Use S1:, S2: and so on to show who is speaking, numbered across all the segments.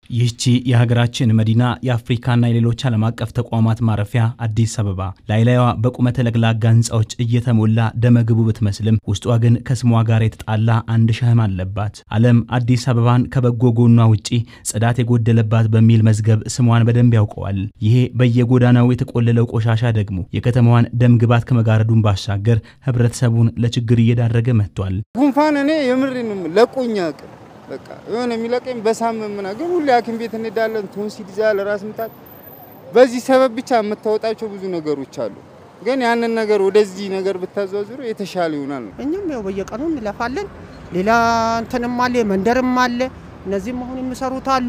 S1: ይህቺ የሀገራችን መዲና የአፍሪካና የሌሎች ዓለም አቀፍ ተቋማት ማረፊያ አዲስ አበባ ላይላይዋ በቁመተ ለግላጋ ህንፃዎች እየተሞላ ደመግቡ ብትመስልም ውስጧ ግን ከስሟ ጋር የተጣላ አንድ ሸህም አለባት። ዓለም አዲስ አበባን ከበጎ ጎኗ ውጪ ጽዳት የጎደለባት በሚል መዝገብ ስሟን በደንብ ያውቀዋል። ይሄ በየጎዳናው የተቆለለው ቆሻሻ ደግሞ የከተማዋን ደም ግባት ከመጋረዱን ባሻገር ህብረተሰቡን ለችግር እየዳረገ መጥቷል።
S2: ጉንፋን እኔ የምሬን ለቆኛ በቃ የሆነ የሚለቀኝ በሳምንት ምናምን ግን ሁሌ ሐኪም ቤት እንሄዳለን። ቶንሲል ይዛል፣ ራስ ምታት። በዚህ ሰበብ ብቻ የምታወጣቸው ብዙ ነገሮች አሉ። ግን ያንን ነገር ወደዚህ ነገር ብታዘዋዝሩ የተሻለ ይሆናል ነው።
S3: እኛም ያው በየቀኑ እንለፋለን። ሌላ እንትንም አለ መንደርም አለ። እነዚህም አሁን የሚሰሩት አሉ።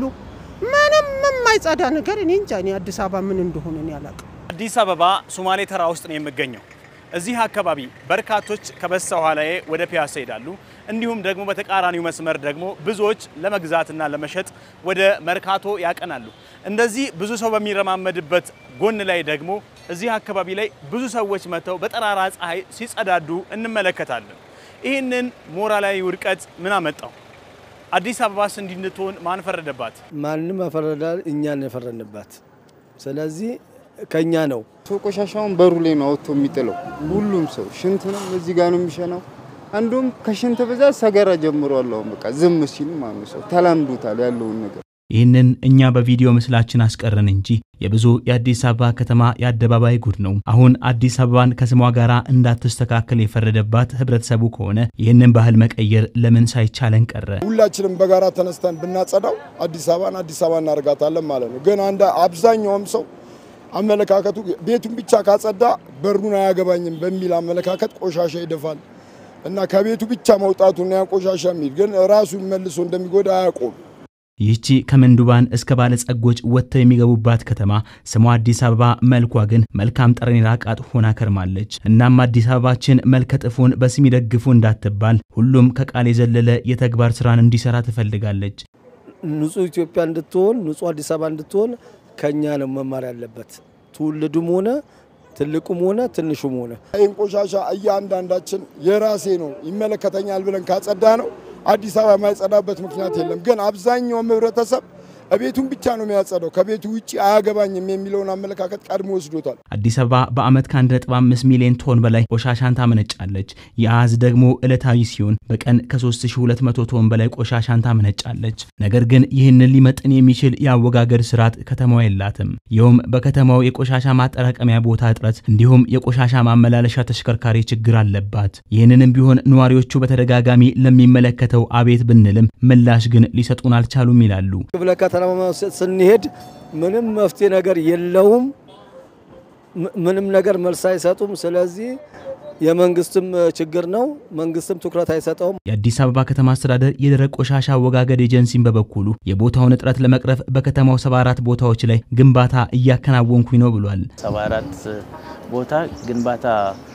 S3: ምንም የማይጸዳ ነገር እኔ እንጃ። እኔ አዲስ አበባ ምን እንደሆነ እኔ አላውቅም።
S4: አዲስ አበባ ሶማሌ ተራ ውስጥ ነው የምገኘው። እዚህ አካባቢ በርካቶች ከበስተ ኋላዬ ወደ ፒያሳ ይሄዳሉ። እንዲሁም ደግሞ በተቃራኒው መስመር ደግሞ ብዙዎች ለመግዛትና ለመሸጥ ወደ መርካቶ ያቀናሉ። እንደዚህ ብዙ ሰው በሚረማመድበት ጎን ላይ ደግሞ እዚህ አካባቢ ላይ ብዙ ሰዎች መጥተው በጠራራ ፀሐይ ሲጸዳዱ እንመለከታለን። ይህንን ሞራላዊ ውድቀት ምን አመጣው? አዲስ አበባስ እንዲህ እንድትሆን ማን ፈረደባት?
S5: ማንም ያፈረዳል፣ እኛን የፈረንባት። ስለዚህ ከኛ ነው።
S2: ሰው ቆሻሻውን በሩ ላይ ነው አውጥቶ የሚጥለው። ሁሉም ሰው ሽንት ነው እዚህ ጋር ነው የሚሸናው። አንዱም ከሽንት ብዛት ሰገራ ጀምሯል። አሁን በቃ ዝም ሲሉ ማለት ሰው ተላምዶታል ያለውን ነገር።
S1: ይህንን እኛ በቪዲዮ ምስላችን አስቀረን እንጂ የብዙ የአዲስ አበባ ከተማ የአደባባይ ጉድ ነው። አሁን አዲስ አበባን ከስሟ ጋር እንዳትስተካከል የፈረደባት ህብረተሰቡ ከሆነ ይህንን ባህል መቀየር ለምን ሳይቻለን ቀረ?
S6: ሁላችንም በጋራ ተነስተን ብናጸዳው አዲስ አበባን አዲስ አበባ እናደርጋታለን ማለት ነው። ግን አንድ አብዛኛውም ሰው አመለካከቱ ቤቱን ብቻ ካጸዳ በሩን አያገባኝም በሚል አመለካከት ቆሻሻ ይደፋል እና ከቤቱ ብቻ መውጣቱና ያ ቆሻሻ የሚል ግን ራሱን መልሶ እንደሚጎዳ አያውቁም።
S1: ይህቺ ከምንዱባን እስከ ባለጸጎች ወጥተው የሚገቡባት ከተማ ስሟ አዲስ አበባ፣ መልኳ ግን መልካም ጠረን የራቃት ሆና ከርማለች። እናም አዲስ አበባችን መልከ ጥፉን በስም ይደግፉ እንዳትባል ሁሉም ከቃል የዘለለ የተግባር ስራን እንዲሰራ ትፈልጋለች።
S5: ንጹህ ኢትዮጵያ እንድትሆን ንጹህ አዲስ አበባ እንድትሆን ከኛ ነው መማር ያለበት። ትውልዱም ሆነ ትልቁም ሆነ ትንሹም ሆነ
S6: ይህን ቆሻሻ እያንዳንዳችን የራሴ ነው ይመለከተኛል ብለን ካጸዳ ነው አዲስ አበባ የማይጸዳበት ምክንያት የለም። ግን አብዛኛውም ህብረተሰብ ቤቱን ብቻ ነው የሚያጸዳው፣ ከቤቱ ውጭ አያገባኝም የሚለውን አመለካከት ቀድሞ ወስዶታል።
S1: አዲስ አበባ በዓመት ከ1.5 ሚሊዮን ቶን በላይ ቆሻሻን ታመነጫለች። የአሃዝ ደግሞ ዕለታዊ ሲሆን በቀን ከ3200 ቶን በላይ ቆሻሻን ታመነጫለች። ነገር ግን ይህንን ሊመጥን የሚችል የአወጋገድ ስርዓት ከተማዋ የላትም። ይኸውም በከተማው የቆሻሻ ማጠራቀሚያ ቦታ እጥረት እንዲሁም የቆሻሻ ማመላለሻ ተሽከርካሪ ችግር አለባት። ይህንንም ቢሆን ነዋሪዎቹ በተደጋጋሚ ለሚመለከተው አቤት ብንልም ምላሽ ግን ሊሰጡን አልቻሉም ይላሉ።
S5: ክፍለ ከተማ ስንሄድ ምንም መፍትሄ ነገር የለውም። ምንም ነገር መልስ አይሰጡም። ስለዚህ የመንግስትም ችግር ነው። መንግስትም ትኩረት አይሰጠውም።
S1: የአዲስ አበባ ከተማ አስተዳደር የደረቅ ቆሻሻ አወጋገድ ኤጀንሲን በበኩሉ የቦታውን እጥረት ለመቅረፍ በከተማው 74 ቦታዎች ላይ ግንባታ እያከናወንኩኝ ነው ብሏል።
S7: 74 ቦታ ግንባታ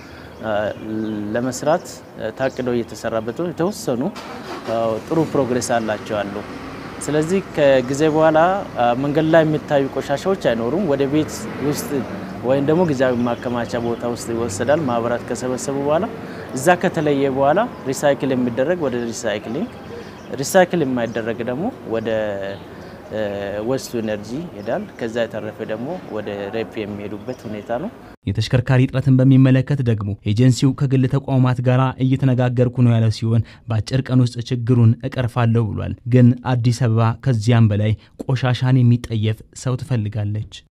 S7: ለመስራት ታቅዶ እየተሰራበት የተወሰኑ ጥሩ ፕሮግሬስ አላቸው አሉ። ስለዚህ ከጊዜ በኋላ መንገድ ላይ የሚታዩ ቆሻሻዎች አይኖሩም። ወደ ቤት ውስጥ ወይም ደግሞ ጊዜያዊ ማከማቻ ቦታ ውስጥ ይወሰዳል። ማህበራት ከሰበሰቡ በኋላ እዛ ከተለየ በኋላ ሪሳይክል የሚደረግ ወደ ሪሳይክሊንግ፣ ሪሳይክል የማይደረግ ደግሞ ወደ ወስቱ ኤነርጂ ይሄዳል። ከዛ የተረፈ ደግሞ ወደ ሬፕ የሚሄዱበት ሁኔታ ነው።
S1: የተሽከርካሪ እጥረትን በሚመለከት ደግሞ ኤጀንሲው ከግል ተቋማት ጋር እየተነጋገርኩ ነው ያለ ሲሆን በአጭር ቀን ውስጥ ችግሩን እቀርፋለሁ ብሏል። ግን አዲስ አበባ ከዚያም በላይ ቆሻሻን የሚጠየፍ ሰው ትፈልጋለች።